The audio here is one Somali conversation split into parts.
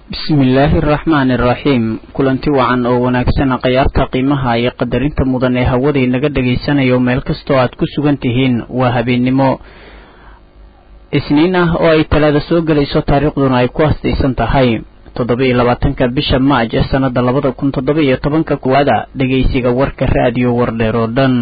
bismillaahi araxmaani araxiim kulanti wacan oo wanaagsan khayaarta qiimaha iyo qadarinta mudan ee hawada inaga dhagaysanayo meel kastoo aad ku sugan tihiin waa habeennimo isniin ah oo ay talaada soo gelayso taariikhduna ay ku hastaysan tahay toddoba iyo labaatanka bisha maaj ee sannada labada kun toddoba iyo tobanka kuwaada dhegaysiga warka raadiyo wardheer oo dhan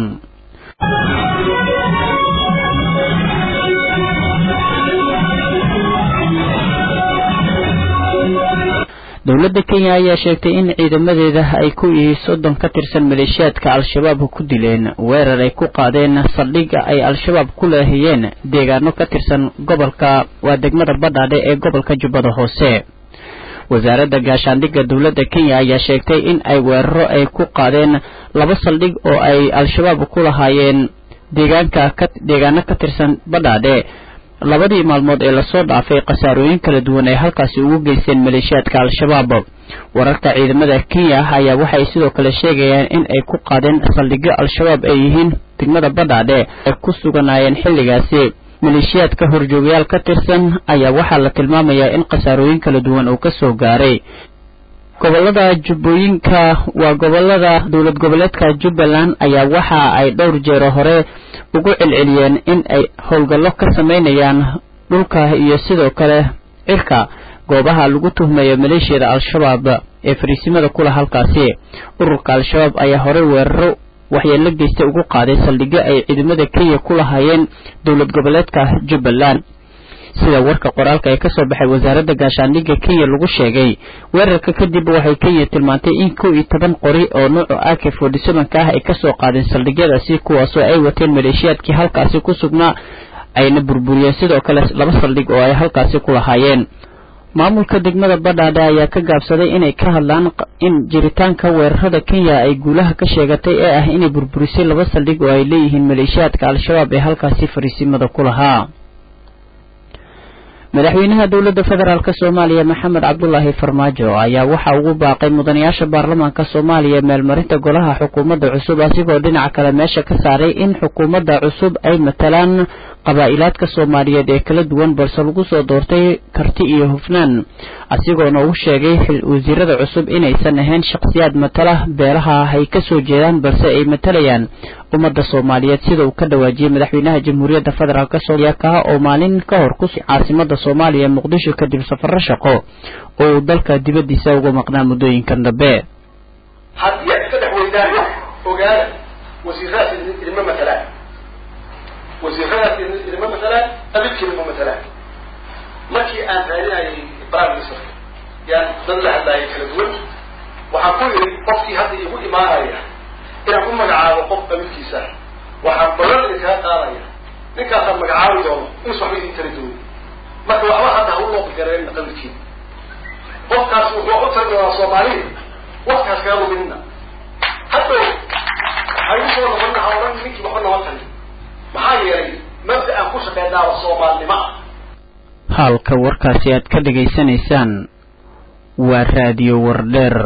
dowladda kenya ayaa sheegtay in ciidamadeeda ay ku iyo soddon ka tirsan maleeshiyaadka al-shabaab ku dileen weerar ay ku qaadeen saldhigga ay al-shabaab ku leehiyeen deegaano ka tirsan gobolka waa degmada badhaadhe ee gobolka jubbada hoose wasaaradda gaashaandhigga dowladda kenya ayaa sheegtay in ay weeraro ay ku qaadeen laba saldhig oo ay al-shabaab ku lahaayeen deegaanka ka deegaano ka tirsan badhaadhe labadii maalmood ee lasoo dhaafay khasaarooyin kala duwan ay halkaasi ugu geysteen maleeshiyaadka al-shabaab wararka ciidamada kenya ayaa waxay sidoo kale sheegayaan in ay ku qaadeen saldhigyo al-shabaab ay yihiin degmada badhaadhe ay ku suganaayeen xilligaasi maleeshiyaadka horjoogayaal ka tirsan ayaa waxaa la tilmaamayaa in khasaarooyin kala duwan uu ka soo gaaray gobolada jubbooyinka waa gobolada dowlad goboleedka jubbaland ayaa waxa ay dhowr jeero hore ugu celceliyeen in ay howlgallo ka samaynayaan dhulka iyo sidoo kale cirka goobaha lagu tuhmayo maleeshiyada al-shabaab ee fariisimada kula halkaasi ururka al-shabaab ayaa horey weeraro waxyeello geysta ugu qaaday saldhigyo ay ciidamada kenya ku lahaayeen dowlad goboleedka jubbaland sida warka qoraalka ee kasoo baxay wasaaradda gaashaandhigga kenya lagu sheegay weerarka kadib waxay kenya tilmaantay in kow iyo toban qori oo nuuca ak forty sevenka ah ay kasoo qaadeen saldhigyadaasi kuwaasoo ay wateen maleeshiyaadkii halkaasi ku sugnaa ayna burburiyeen sidoo kale laba saldhig oo ay halkaasi ku lahaayeen maamulka degmada badhaadhe ayaa ka gaabsaday inay ka hadlaan in jiritaanka weerarada kenya ay guulaha ka sheegatay ee ah inay burburisay laba saldhig oo ay leeyihiin maleeshiyaadka al-shabaab ee halkaasi fariisimada ku lahaa madaxweynaha dowladda federaalk soomaaliya maxamed cabdulaahi farmaajo ayaa waxa ugu baaqay mudanayaasha baarlamaanka soomaaliya meelmarinta golaha xukuumadda cusub asigoo dhinaca kale meesha ka saaray in xukuumadda cusub ay matalaan qabaa'ilaadka soomaaliyeed ee kala duwan balse lagu soo doortay karti iyo hufnaan asigoona uu sheegay wasiirada cusub inaysan ahayn shakhsiyaad matala beelaha ay ka soo jeedaan balse ay matalayaan ummadda soomaaliyeed sida uu ka dhawaajiyey madaxweynaha jamhuuriyadda federaalk soomaaliya kaha oo maalin ka hor ku caasimada soomaaliya muqdisho kadib safaro shaqo oo uu dalka dibaddiisa uga maqnaa muddooyinkan dambe haddii aad iska dhex weydaan ogaada wasiiradaas idinma matalaan wasiiradaas idinma matalaan abidkiina ma matalaan markii aan raadinayay prime ministerka yaan dad la hadlaayay kala duwan waxaan ku yidhi qofkii hadda igu imaanaya inaan ku magacaabo qof abidkiisa waxaan balan idinkaga qaadaya ninkaasaan magacaabi doono inus waxba idin tari doonin marka waxba hadda ha u looqigareen qabilkiina qofkaas wuxuu u tari doonaa soomaalida waktigaas kaga luminina haddow haygu soo noqonina ha odhan ninkii waxba nama tari maxaa yeelay mabda aan ku shaqeynaaba soomaalnimo ah halka warkaasi aad ka dhegaysanaysaan waa raadiyo wardheer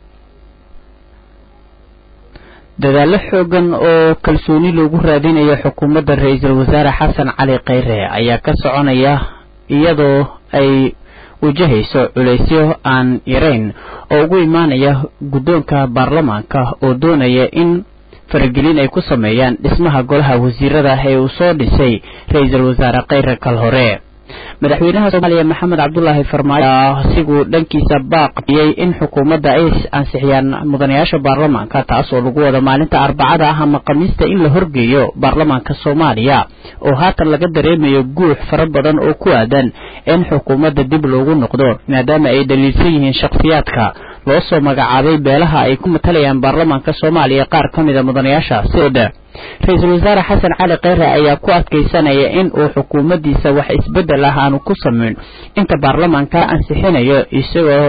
dadaallo xoogan oo kalsooni loogu raadinayo xukuumadda ra-iisul wasaare xasan cali kheyre ayaa ka soconaya iyadoo ay wajahayso culaysyo aan yarayn oo ugu imaanaya guddoonka baarlamaanka oo doonaya in faragelin ay ku sameeyaan dhismaha golaha wasiirada ee uu soo dhisay ra-iisul wasaare kheyre kal hore madaxweynaha soomaaliya maxamed cabdulaahi farmaajo asiguu dhankiisa baaqiyey in xukuumadda ay ansixiyaan mudanayaasha baarlamaanka taas oo lagu wada maalinta arbacada ah ama khamiista in la horgeeyo baarlamaanka soomaaliya oo haatan laga dareemayo guux fara badan oo ku aadan in xukuumadda dib loogu noqdo maadaama ay dhaliilsan yihiin shakhsiyaadka loo soo magacaabay beelaha ay ku matalayaan baarlamaanka soomaaliya qaar ka mida mudanayaasha sidha ra-iisul wasaare xasan cali kheyre ayaa ku adkaysanaya in uu xukuumaddiisa wax isbeddel ah aanu ku samayn inta baarlamaanka ansixinayo isagoo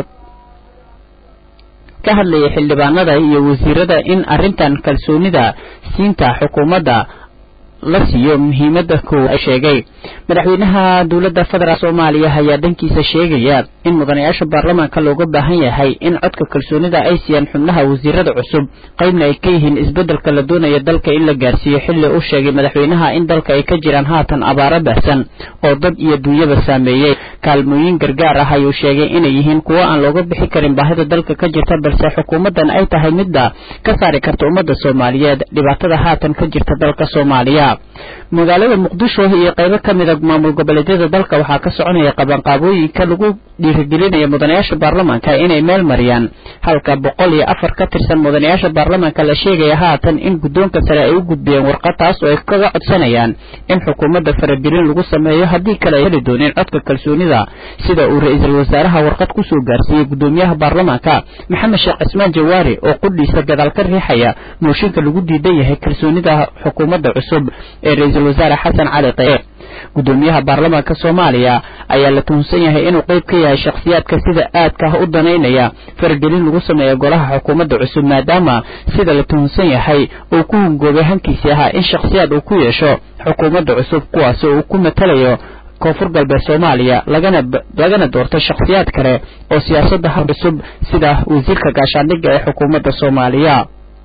ka hadlaya xildhibaanada iyo wasiirada in arrintan kalsoonida siinta xukuumadda la siiyo muhiimada koow ay sheegay madaxweynaha dowladda federaalk soomaaliya ayaa dhankiisa sheegaya in mudanayaasha baarlamaanka looga baahan yahay in codka kalsoonida ay siiyaan xubnaha wasiirada cusub qaybna ay ka yihiin isbeddelka la doonaya dalka in la gaarsiiyo xilli uu sheegay madaxweynaha in dalka ay ka jiraan haatan abaaro baahsan oo dad iyo duunyaba saameeyey kaalmooyin gargaar ah ayuu sheegay inay yihiin kuwo aan looga bixi karin baahida dalka ka jirta balse xukuumaddan ay tahay midda ka saari karta ummadda soomaaliyeed dhibaatada haatan ka jirta dalka soomaaliya magaalada muqdisho iyo qaybo ka mida maamul goboleedyada dalka waxaa ka soconaya qabanqaabooyinka lagu dhiirigelinaya mudanayaasha baarlamaanka inay meel mariyaan halka boqol iyo afar ka tirsan mudanayaasha baarlamaanka la sheegaya haatan in guddoonka sare ay u gudbiyeen warqad taas oo ay kaga codsanayaan in xukuumadda faragelin lagu sameeyo haddii kale ay heli dooneen codka kalsoonida sida uu ra-iisul wasaaraha warqad kusoo gaarsiiyey guddoomiyaha baarlamaanka maxamed sheekh cismaan jawaari oo qudhiisa gadaal ka riixaya mooshinka lagu diidan yahay kalsoonida xukuumadda cusub ee ra-iisul wasaare xasan cali qaye guddoomiyaha baarlamaanka soomaaliya ayaa la tuhunsan yahay inuu qayb ka yahay shakhsiyaadka sida aadka ah u danaynaya faragelin lagu sameeyo golaha xukuumadda cusub maadaama sida la tuhunsan yahay uu ku hungoobay hankiisii ahaa in shakhsiyaad uu ku yeesho xukuumadda cusub kuwaasi uu ku matalayo koonfur galbeed soomaaliya lagana lagana doorto shakhsiyaad kale oo siyaasadda ha cusub sida wasiirka gaashaandhigga ee xukuumadda soomaaliya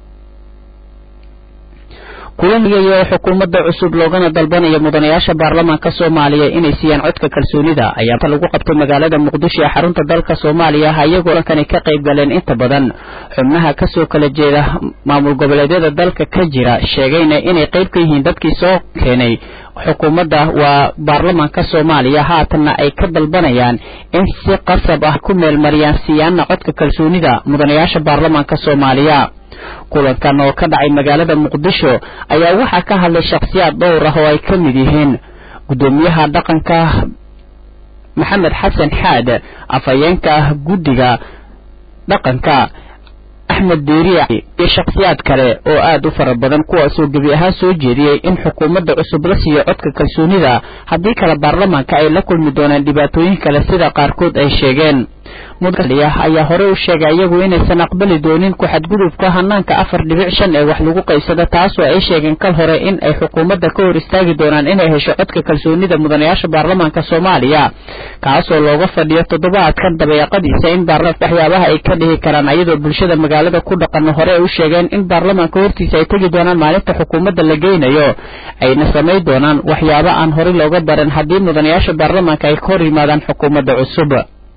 kulanigaya oo xukuumadda cusub loogana dalbanayo mudanayaasha baarlamaanka soomaaliya inay siiyaan codka kalsoonida ayaa lagu qabtay magaalada muqdisho ee xarunta dalka soomaaliya iyagoo dhankani ka qayb galeen inta badan xubnaha kasoo kala jeeda maamul goboleedyada dalka ka jira sheegayna inay qayb ka yihiin dadkii soo keenay xukuumadda waa baarlamaanka soomaaliya haatanna ay ka dalbanayaan in si qasab ah ku meelmariyaan siiyaana codka kalsoonida mudanayaasha baarlamaanka soomaaliya kulankan oo ka dhacay magaalada muqdisho ayaa waxaa ka hadlay shakhsiyaad dhowr ah oo ay ka mid yihiin guddoomiyaha dhaqanka maxamed xasan xaad afhayeenka guddiga dhaqanka axmed deeriya iyo shakhsiyaad kale oo aad u fara badan kuwaasoo gebi ahaan soo jeediyey in xukuumadda cusub la siiyo codka kalsoonida haddii kale baarlamaanka ay la kulmi doonaan dhibaatooyin kale sida qaarkood ay sheegeen mudaliya ayaa horey u sheegay iyagu inaysan aqbali doonin ku-xadgudubka hanaanka afar dhibic shan ee wax lagu qaysada taasoo ay sheegeen kal hore in ay xukuumadda ka hor istaagi doonaan inay hesho codka kalsoonida mudanayaasha baarlamaanka soomaaliya kaasoo looga fadhiyo toddobaadkan dabeeqadiisa in baarlamaanka waxyaabaha ay ka dhihi karaan ayadoo bulshada magaalada ku dhaqan hore ay u sheegeen in baarlamaanka hortiisa ay tegi doonaan maalinta xukuumadda la geynayo ayna samayn doonaan waxyaabo aan horey looga baran haddii mudanayaasha baarlamaanka ay ka hor yimaadaan xukuumadda cusub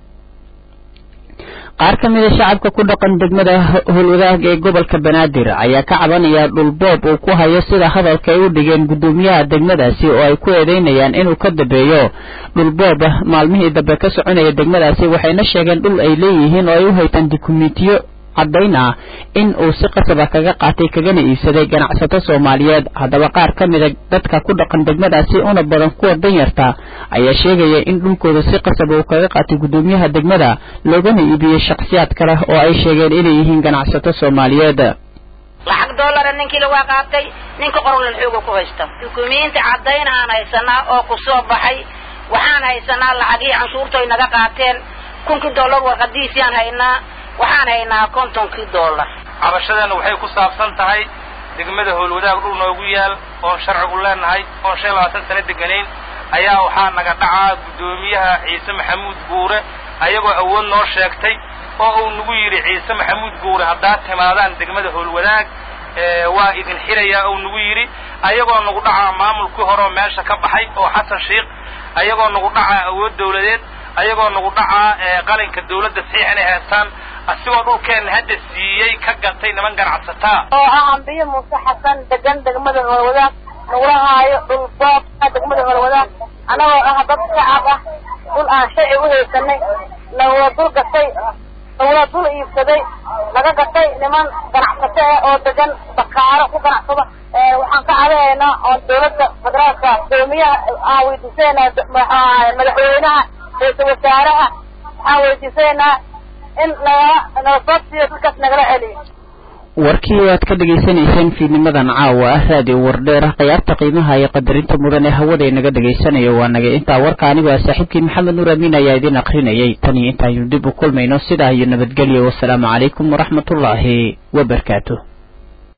qaar ka mida shacabka ku dhaqan degmada howlwadaag ee gobolka banaadir ayaa ka cabanaya dhulboob uu ku hayo sida hadalka ay u dhigeen guddoomiyaha degmadaasi oo ay ku eedeynayaan inuu ka dambeeyo dhulboob maalmihii dambe ka soconaya degmadaasi waxayna sheegeen dhul ay leeyihiin oo ay u haytaan dukumentiyo caddayn ah in uu si qasaba kaga qaatay kagana iibsaday ganacsato soomaaliyeed haddaba qaar ka mida dadka ku dhaqan degmadaasi una badan kuwa danyarta ayaa sheegaya in dhulkooda si qasaba uu kaga qaatay guddoomiyaha degmada loogana iibiyey shakhsiyaad kale oo ay sheegeen inay yihiin ganacsato soomaaliyeed lacag dollara ninkii lagaa qaatay ninka qorlan xooga ku haysta dukumiinti caddayn aan haysanaa oo ku soo baxay waxaan haysanaa lacagihii canshuurtoy naga qaateen kunkii dollar warqadiisiaan haynaa waxaan haynaa kontonkii dollar cabashadeenna waxay ku saabsan tahay degmada howlwadaag dhul noogu yaal oon sharcigu leenahay oon shan labaatan sano deganayn ayaa waxaa naga dhacaa guddoomiyaha ciise maxamuud guure ayagoo awood noo sheegtay oo uu nagu yidhi ciise maxamuud guure haddaad timaadaan degmada howlwadaag waa idin xirayaa ou nagu yidhi ayagoo nagu dhacaa maamulkii horeoo meesha ka baxay oo xasan sheikh ayagoo nagu dhacaa awood dawladeed ayagoo nagu dhacaa qalinka dawladda saxiix inay haystaan asigoo dhulkeenna hadda siiyey ka gatay niman ganacsataa oo ah ambiyo muuse xasan degan degmada howlwadaag nagula haayo dhul boobka degmada howlwadaag annagoo ah dad shacab ah dhul aan sharci u haysanay nagula dul gatay nagula dul iibsaday naga gatay niman ganacsato ah oo degan bakaaro ku ganacsada waxaan ka cadahaynaa oo dawladda federaalka gudoomiyaha aan weydiisanayna madaxweynaha ra-iisul wasaaraha waxaan weydiisanaynaa in nagala nala soo siiyo dadkaas nagala celiyo warkii aad ka dhegaysanayseen fiidnimadan caawa ah raadiyo wardheer khiyaarta qiimaha iyo qadarinta mudan ee hawada inaga dhegaysanayo waa naga intaa warka anigu ah saaxiibkii maxamed nuur amiin ayaa idin akrinayay tan iyo intaaynu dib u kulmayno sidaa iyo nabadgelyo wasalaamu calaykum waraxmatullaahi wabarakaatu